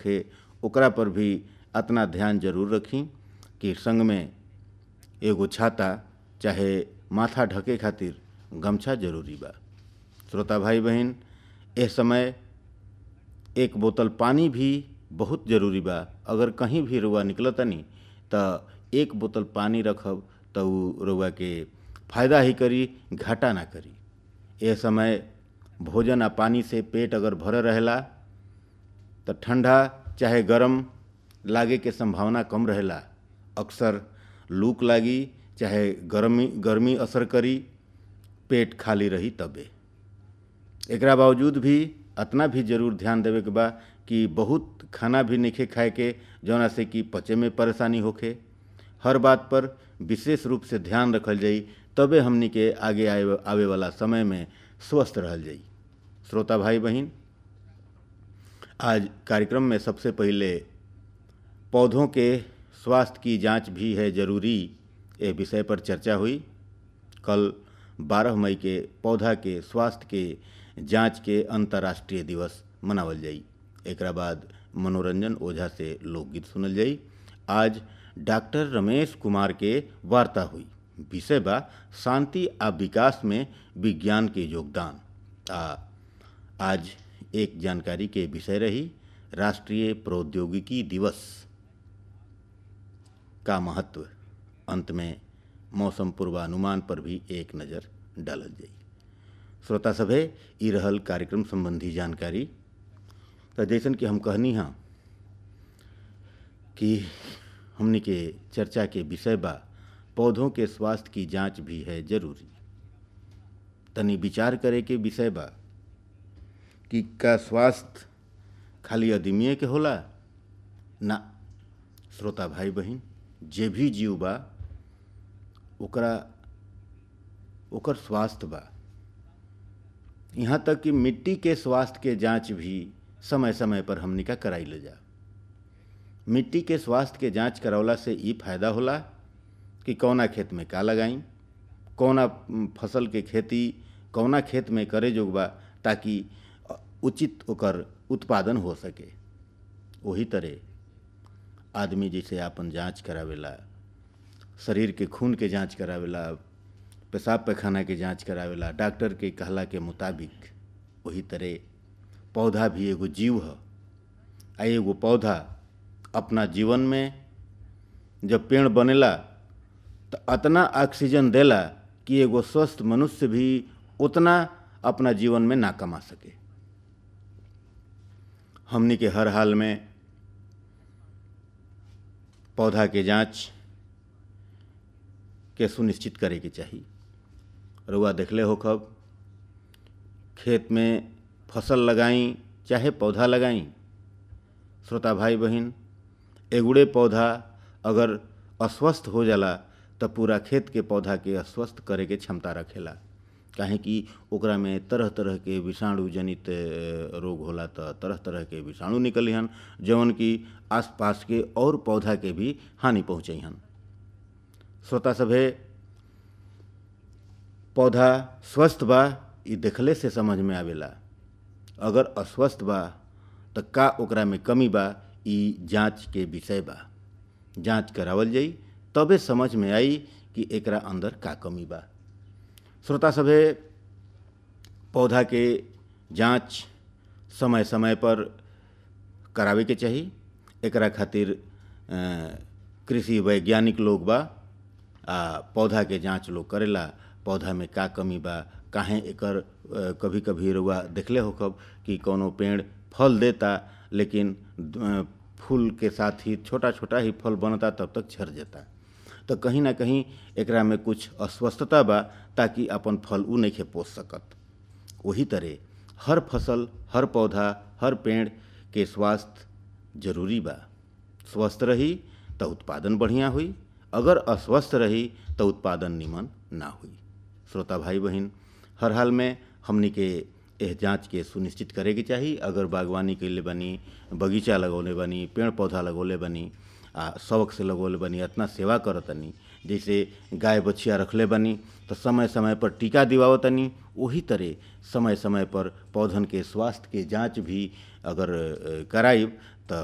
होखे ओकरा पर भी अतना ध्यान जरूर रखी कि संग में एगो छाता चाहे माथा ढके खातिर गमछा जरूरी बा श्रोता भाई बहन एह समय एक बोतल पानी भी बहुत जरूरी बा अगर कहीं भी रुआ निकलतनी त एक बोतल पानी रखब त उ रुआ के फायदा ही करी घाटा ना करी यह समय भोजन आ पानी से पेट अगर भरल रहेला तो ठंडा चाहे गरम लागे के संभावना कम रहेला अक्सर लूक लागी चाहे गर्मी गर्मी असर करी पेट खाली रही तबे एकरा बावजूद भी अतना भी जरूर ध्यान देवे के बा कि बहुत खाना भी नइखे खाए के जौना से कि पचे में परेशानी होखे हर बात पर विशेष रूप से ध्यान रखल जाई तबे हमनी के आगे आए आवे वाला समय में स्वस्थ रहल जाई श्रोता भाई बहन आज कार्यक्रम में सबसे पहले पौधों के स्वास्थ्य की जांच भी है जरूरी ए विषय पर चर्चा हुई कल 12 मई के पौधा के स्वास्थ्य के जांच के अंतर्राष्ट्रीय दिवस मनावल जाई एकरा बाद मनोरंजन ओझा से लोकगीत सुनल जाई आज डॉक्टर रमेश कुमार के वार्ता हुई विषय बा शांति आ विकास में विज्ञान के योगदान आ आज एक जानकारी के विषय रही राष्ट्रीय प्रौद्योगिकी दिवस का महत्व अंत में मौसम पूर्वानुमान पर भी एक नज़र डालल जाई श्रोता सभे ई रहल कार्यक्रम संबंधी जानकारी तो जैसन कि हम कहनी हाँ कि हमनी के चर्चा के विषय बा पौधों के स्वास्थ्य की जांच भी है जरूरी तनी विचार करे के विषय बा कि का स्वास्थ्य खाली अदमिये के होला ना श्रोता भाई बहन जे भी जीव बा ओकरा ओकर स्वास्थ्य बा यहाँ तक कि मिट्टी के स्वास्थ्य के जांच भी समय समय पर हमनी का कराई ले जा मिट्टी के स्वास्थ्य के जांच करवला से ई फायदा होला कि कौना खेत में का लगाई कौना फसल के खेती कौना खेत में करे जोग बा ताकि उचित ओकर उत्पादन हो सके वही तरह आदमी जैसे आपन जांच करावेला शरीर के खून के जांच करावेला पेशाब पैखाना के जांच करावेला डॉक्टर के कहला के मुताबिक वही तरह पौधा भी एगो जीव है आ एगो पौधा अपना जीवन में जब पेड़ बनेला तो अतना ऑक्सीजन देला कि एगो स्वस्थ मनुष्य भी उतना अपना जीवन में ना कमा सके हमनी के हर हाल में पौधा के जांच के सुनिश्चित करे के चाही रुआ देखले हो कब खेत में फसल लगाई चाहे पौधा लगाई श्रोता भाई बहन एगुड़े पौधा अगर अस्वस्थ हो जाला तो पूरा खेत के पौधा के अस्वस्थ करे के क्षमता रखेला काहे कि ओकरा में तरह तरह के विषाणु जनित रोग होला तो तरह तरह के विषाणु निकली हन जौन कि आसपास के और पौधा के भी हानि पहुँचे हन श्रोता सभे पौधा स्वस्थ बा ई देखले से समझ में आवेला अगर अस्वस्थ बा तो का ओकरा में कमी बा ई जांच के विषय बा जांच करावल जाई तबे समझ में आई कि एकरा अंदर का कमी बा श्रोता सभे पौधा के जांच समय समय पर करावे के चाही एकरा खातिर कृषि वैज्ञानिक लोग बा आ पौधा के जांच लोग करेला पौधा में का कमी बा काहे एकर कभी कभी रुआ देखले हो कब कि कोनो पेड़ फल देता लेकिन फूल के साथ ही छोटा छोटा ही फल बनता तब तक झड़ जाता तो कहीं ना कहीं एकरा में कुछ अस्वस्थता बा ताकि अपन फल उ नहीं पोस सकत वही तरह हर फसल हर पौधा हर पेड़ के स्वास्थ्य जरूरी बा स्वस्थ रही तो उत्पादन बढ़िया हुई अगर अस्वस्थ रही तो उत्पादन निमन ना हुई श्रोता भाई बहन हर हाल में हमनी के एह जांच के सुनिश्चित करे के चाही अगर बागवानी कैले बनी बगीचा लगौले बनी पेड़ पौधा लगौले बनी आ शौक से लगौले बनी इतना सेवा करतनी जैसे गाय बछिया रखले बनी तो समय समय पर टीका दिवावतनी वही तरह समय समय पर पौधन के स्वास्थ्य के जांच भी अगर कराइब तो